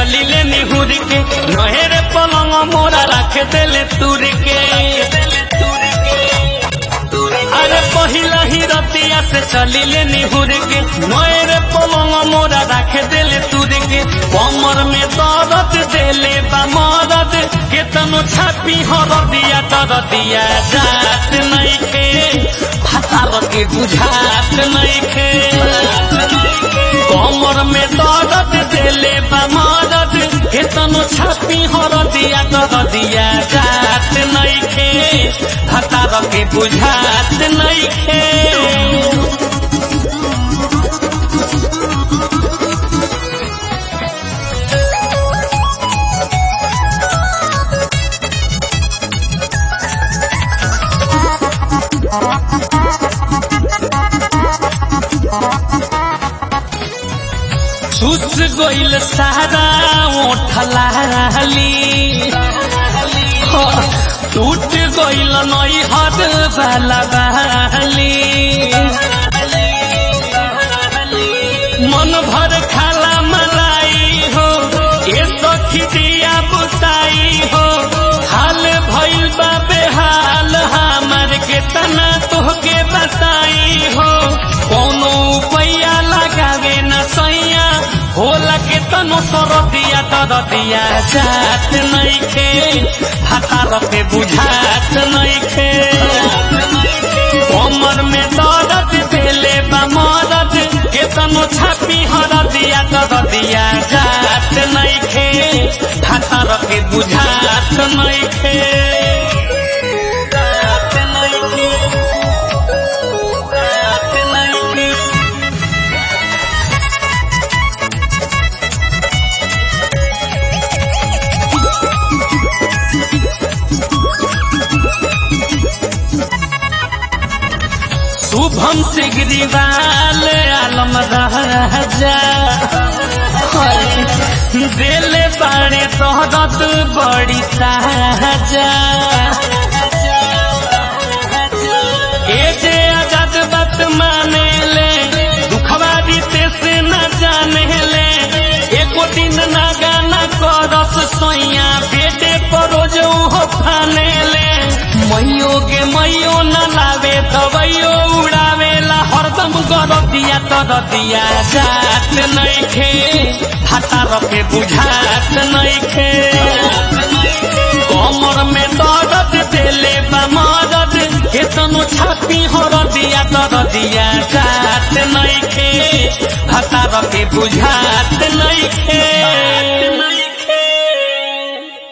चली ले निहुर के नहेरे पलंग मोरा रख देले तुर के अरे पहिला ही रतिया से चली ले निहुर के नहेरे पलंग मोरा रख देले तुर के कमर में दर्द देले बा मदद केतनो छापी हर दिया तर दिया जात नहीं के भातार के बुझात नहीं के कमर में दर्द देले बा मदद केतनो छापी हर दिया तर दिया जात नहीं के भातार के बुझात नहीं के चूस गइल सारा ओठलाली टूट गइल नई हद वाला बाली मन भर खाला मलाई हो ये सखी दिया बुताई हो हाल भइल बा बेहाल हमर के तना तोहके बताई हो कोनो उपाया लगावे न सैया होला के तनो सरदिया तरदिया जात नइखे हातार पे बुझात नइखे कमर में दर्द देले बा मदद के तनो छापी हरदिया तरदिया जात नइखे हातार पे बुझात नइखे जात नइखे जात नइखे शुभम से गिरिवाल आलम राजा दिल बाड़े तोहरत बड़ी ताजा ए जे आजाद बात माने ले दुखवा दीते से न जाने ले एको दिन ना गाना करस सोइया बेटे परोज हो फाने ले मैयो के मैयो न लावे दवाइयो उड़ावेला हरदम गरतिया तरतिया जात नइखे हातार पे बुझात नइखे कमर में दर्द देले बा मदद केतनो छाती हरदिया तरदिया जात नइखे हातार पे बुझात नइखे